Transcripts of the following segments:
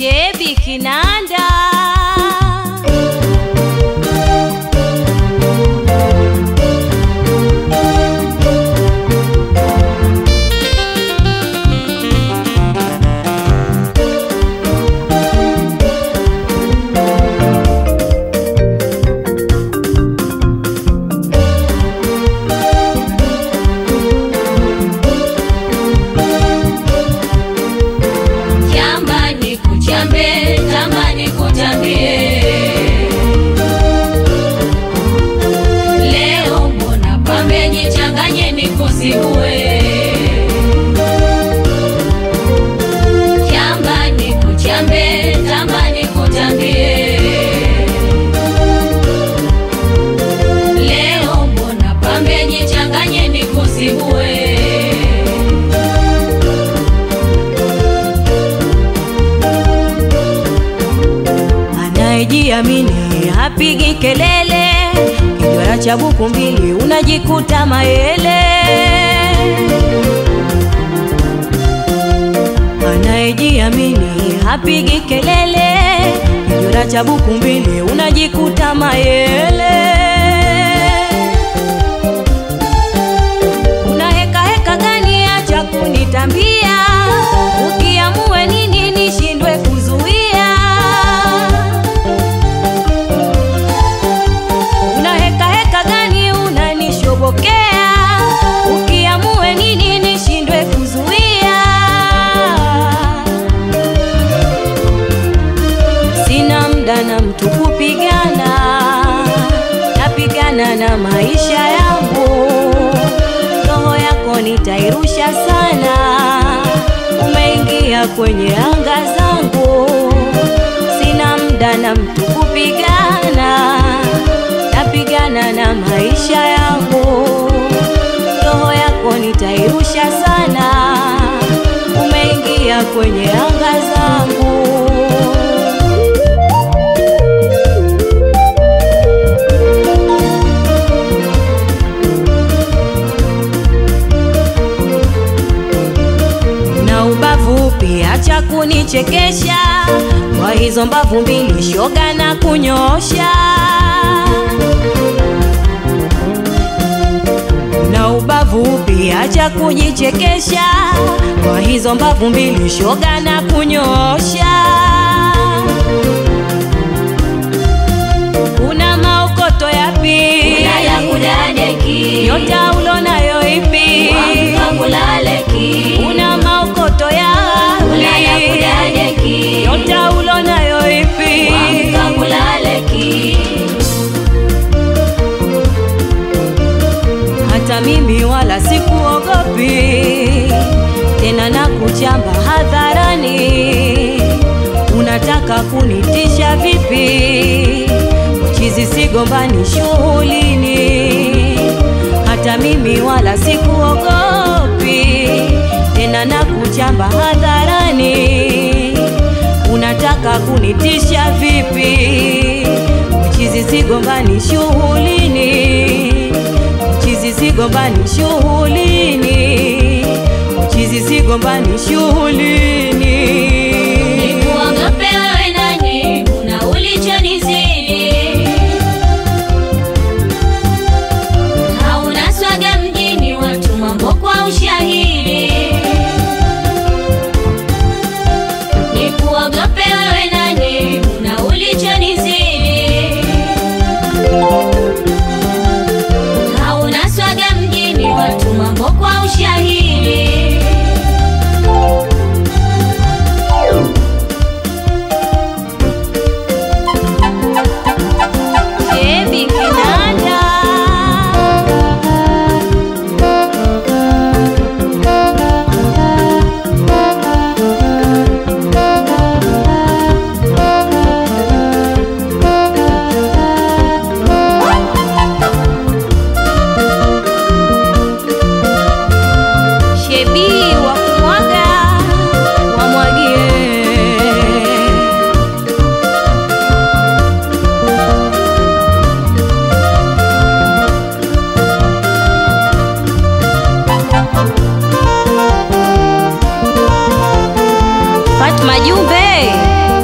Shebi Kinanda Jamani kuchambe, jamani kuchambie. Leo mbona pambe jichanganye nikusigue. Jamani kuchambe, jamani kuchambie. Leo mbona pambe jichanganye nikusigue. anayejiamini hapigi kelele, kijwara cha buku mbili unajikuta mayele. Anayejiamini hapigi kelele, kijwara cha buku mbili unajikuta mayele. Una heka heka gani? Acha kunitambia, ukiamue nini nishindwe kuzuia. Una heka heka gani? Unanishobokea, ukiamue nini nishindwe kuzuia. Sina mda na mtu kupigana, napigana na maisha yangu. Roho yako nitairusha sana, umeingia kwenye anga zangu. Sina mda na mtu kupigana, napigana na maisha yangu. Roho yako nitairusha sana, umeingia kwenye anga zangu. na ubavu pia, acha kunichekesha kwa hizo mbavu mbili, shoga na kunyosha. Na ubavu pia, acha kujichekesha kwa hizo mbavu mbili, shoga na kunyosha. Una maokoto yapi? Ulaya kudadeki. Nyota ulonayo ipi? Wamka kulaleki. Una maokoto Ulaya yapi? kudadeki. Nyota ulonayo ipi? Wamka kulaleki. Hata mimi wala sikuogopi tena, na kuchamba hadharani. Unataka kunitisha vipi? Chizi sigombani shughulini. Hata mimi wala sikuogopi tena, na kuchamba hadharani. Unataka kunitisha vipi? Chizi sigombani shughulini Chizi sigombani shughulini, chizi sigombani shughulini. Nikuogope wewe nani? Una ulichonizidi. Hauna swaga mjini, watu mambo kwa ushahidi. Nikuogope wewe nani? Una ulichonizidi. Hauna swaga mjini, watu mambo kwa ushahidi. Shebi Kinanda Shebi wa kumwaga wamwagie Fatma Jumbe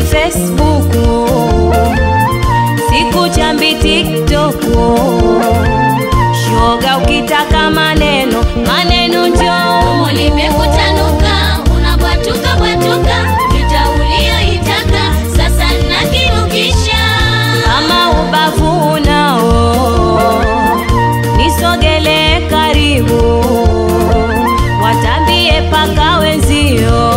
Facebook, siku chambi TikTok. Shoga, ukitaka maneno maneno njoo Somo limekutanuka, unabwatuka bwatuka, vita uliyoitaka sasa nakinukisha. kama ubavu unao nisogele karibu watambie paka wenzio